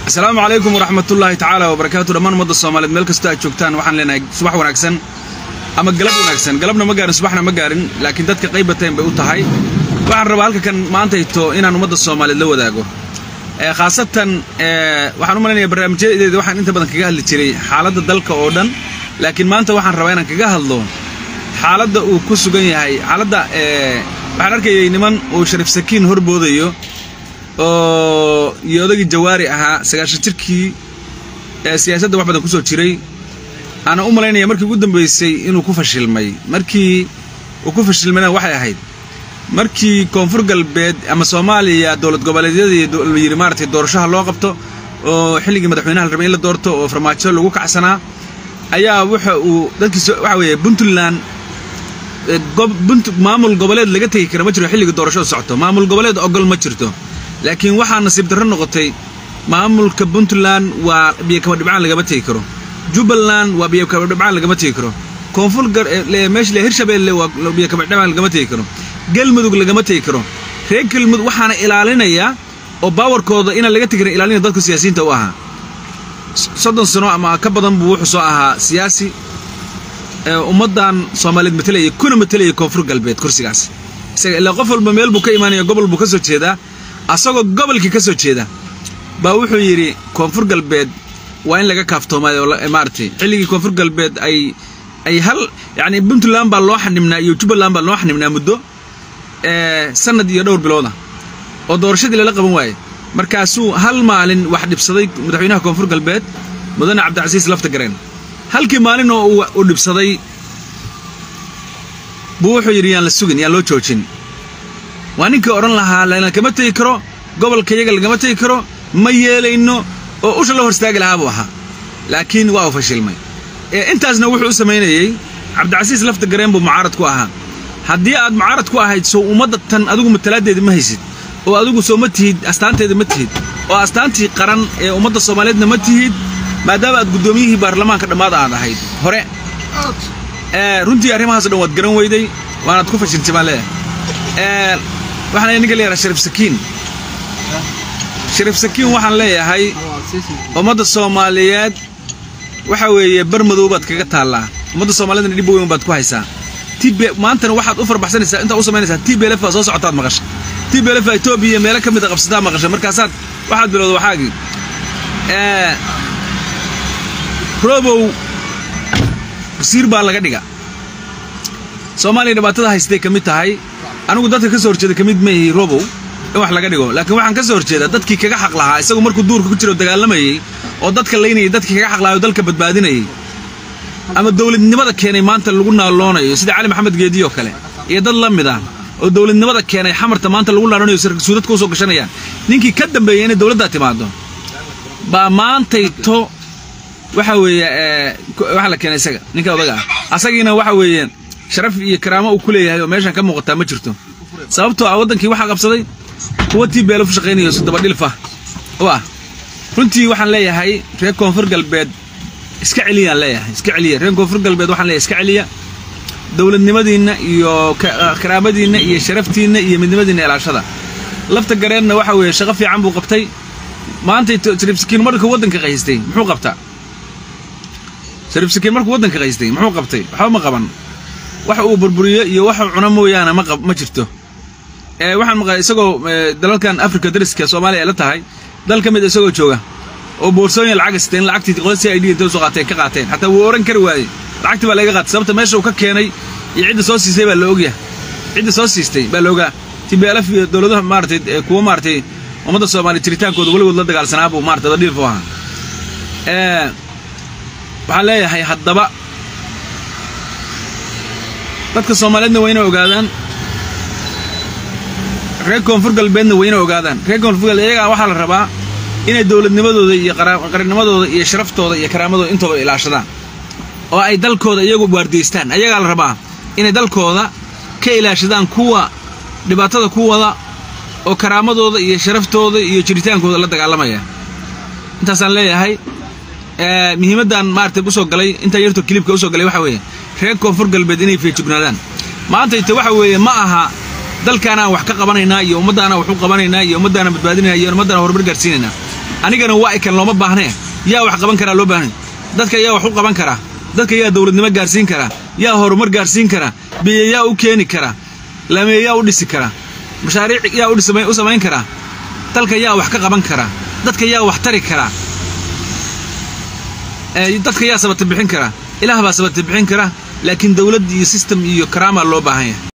asalaamu calaykum waraxmatullaahi tacaala wabarakaatu dhammaan ummadda soomaaliyeed meel kastoo aad joogtaan waxaan leenahay subax wanaagsan ama galab wanaagsan galabna ma gaarin subaxna ma gaarin laakiin dadka qaybateen bay u tahay waxaan rabaa halka kan maantayto inaan ummadda soomaaliyeed la wadaago khaasatan waxaan u malaynayaa barnaamijyadeeda waxaan inta badan kaga hadli jiray xaaladda dalka oo dhan laakiin maanta waxaan rabaa inaan kaga hadlo xaaladda uu ku sugan yahay xaaladda waxaan arkayay niman uu shariif sakiin horboodayo oo iyo odagii jawaari ahaa sagaashan jirkii ee siyaasadda wax badan ku soo jiray aana u malaynaya markii ugu dambaysay inuu ku fashilmay markii uu ku fashilmayna waxay ahayd markii koonfur galbeed ama soomaaliya dowlad goboleedyadii la yidhi maaragtay doorashaha loo qabto oo xilligii madaxweynaha la rabay in la doorto oo farmaajo lagu kacsanaa ayaa waxa uu dadkiis waxa weeye puntland maamul goboleed laga tegi kara ma jiro xilliga doorashada socoto maamul goboleed ogol ma jirto laakiin waxaa nasiib darro noqotay maamulka puntland waa biyokaba dhibcaan lagama tegi karo jubbaland waa biyokaba dhibcaan lagama tegi karo koonfur meesha hirshabeelle waa biyokaba dhibcaan lagama tegi karo galmudug lagama tegi karo reer galmudug waxaana ilaalinayaa oo baawarkooda inaan laga tegi karin ilaalinaya dadka siyaasiyiinta u ahaa soddon sano ama ka badan buu wuxuu soo ahaa siyaasi ummaddan soomaaliyeed matelaya kuna matelaya koonfur galbeed kursigaas isaga ilaa qof walba meel buu ka imaanaya gobol buu ka soo jeedaa asagoo gobolkii ka soo jeeda baa wuxuu yidhi koonfur galbeed waa in laga kaaftoomaay oo maaragtay xilligii koonfur galbeed ay ay hal yacni puntland baa loo xanibnaa iyo jubbaland baa loo xanibnaa muddo sanad iyo dhowr bilooda oo doorashadii lala qaban waayey markaasuu hal maalin wax dhibsaday madaxweynaha koonfur galbeed mudane cabdicasiis lafta gareen halkii maalin oo uu dhibsaday buu wuxuu yidhi yaan la sugin yaan loo joojin waa ninkii odhan lahaa lagama tegi karo gobolka yaga lagama tegi karo ma yeelayno oo usha la hor istaagi lahaa buu ahaa laakiin waa uu fashilmay intaasna wuxuu u samaynayey cabdicasiis lafta gareen buu mucaarad ku ahaa haddii aad mucaarad ku ahayd sow ummadda tan adigu matalaadeeda ma haysid oo adigu soo ma tihid astaanteeda ma tihid oo astaantii qaran ee ummadda soomaaliyeedna ma tihid maadaama aad guddoomiyihii baarlamaanka dhammaada aad ahayd hore runtii arrimahaas dhan waad garan weyday waanaad ku fashiltay baan leeyahay waxaan ninka leeyahay shariif sakiin shariif sakiin waxaan leeyahay ummadda soomaaliyeed waxa weeye bar madow baad kaga taallaa ummadda soomaaliyeedna dhib weyn baad ku haysaa tibe maantana waxaad u farbaxsanaysaa intaad u samaynaysaa tblf baa soo socotaad maqasha tblf etoobiya meelo ka mida qabsataa maqasha markaasaad waxaad bilowda waxaagii robow wasiir baa laga dhiga soomaaliya dhibaatada haystay ka mid tahay anigu dadka ka soo horjeeda ka mid maihi robow in wax laga dhigo laakiin waxaan ka soo horjeedaa dadkii kaga xaq lahaa isagu markuu duurka ku jiro dagaalamayey oo dadka laynayay dadkii kaga xaq lahaa oo dalka badbaadinayay ama dowladnimada keenay maanta lagu naaloonayo sida cali maxamed geediyo kale iyo dad la mid ah oo dowladnimada keenay xamarta maanta lagu naaloonayo suudadka usoo gashanayaan ninkii ka dambeeyey inay dowladdaa timaado baa maantayto waxa weeye waxaa la keenay isaga ninka odaga ah asagiina waxa weeye sharaf iyo karaamo uu ku leeyahay oo meeshan ka muuqataa ma jirto sababtoo ah waddankii waxaa qabsaday kuwa tii beelo ku shaqaynayo dabadhilfa u ah runtii waxaan leeyahay reer koonfur galbeed iska celiyaan leeyahay iska celiya reer koonfur galbeed waxaan leeyahay iska celiya dowladnimadiinna iyo karaamadiinna iyo sharaftiinna iyo midnimadiinna ilaashada lafta gareenna waxa weeye shaqo fiican buu qabtay maantay shariif sakiin markuu waddanka qaystay muxuu qabtaa shariif sakiin markuu waddanka qaystay muxuu qabtay waxba ma qaban wax uu burburiyo iyo waxuu cuno mooyaane ma ma jirto waxaan maqlay isagoo dalalkan africa dariska soomaaliya ay la tahay dal ka mid isagoo jooga oo boorsooyin lacag isteen lacagtii qola c i d intay usoo qaateen ka qaateen xataa wuu oran kari waayey lacagtii baa laga qaatay sababta meesha uu ka keenay iyo cidda soo siistay baa la ogyahay cidda soo siistay baa la ogaa tblf iyo dowladaha maaratay kuwa maaratay ummadda soomaaliya jiritaankooda weligood la dagaalsanaa buu maratay dadhiilfu ahaa waxaan leeyahay haddaba dadka soomaaliyeedna waa inay ogaadaan reer koonfur galbeedna waa inay ogaadaan reer koonfur galbeed iyagaa waxaa la rabaa inay dowladnimadooda iyo qarannimadooda iyo sharaftooda iyo karaamadooda intooda ilaashadaan oo ay dalkooda iyagu waardiyeystaan ayagaa la rabaa inay dalkooda ka ilaashadaan kuwa dhibaatada ku wada oo karaamadooda iyo sharaftooda iyo jiritaankooda la dagaalamaya intaasaan leeyahay muhiimaddan maaragtay usoo galay intaa yartoo kilibka usoo galay waxa weeye reer koonfur galbeed inay feejignaadaan maantayte waxa weeye ma aha dalkaanaan wax ka qabanaynaa iyo ummaddaanaan wax u qabanaynaa iyo ummaddaanaan badbaadinayna iyo ummaddaanaan horumar gaarsiinaynaa anigana waa ikan looma baahnee yaa wax qaban karaa loo baahnay dadka yaa wax u qaban karaa dadka yaa dowladnimo gaarsiin karaa yaa horumar gaarsiin karaa biyo yaa u keeni karaa laamee yaa u dhisi karaa mashaariic yaa u samayn karaa dalka yaa wax ka qaban karaa dadka yaa wax tari karaa dadka yaa sabata bixin karaa ilaah baa sabata bixin karaa laakiin dowladd iyo sistem iyo karaamaa loo baahan yahay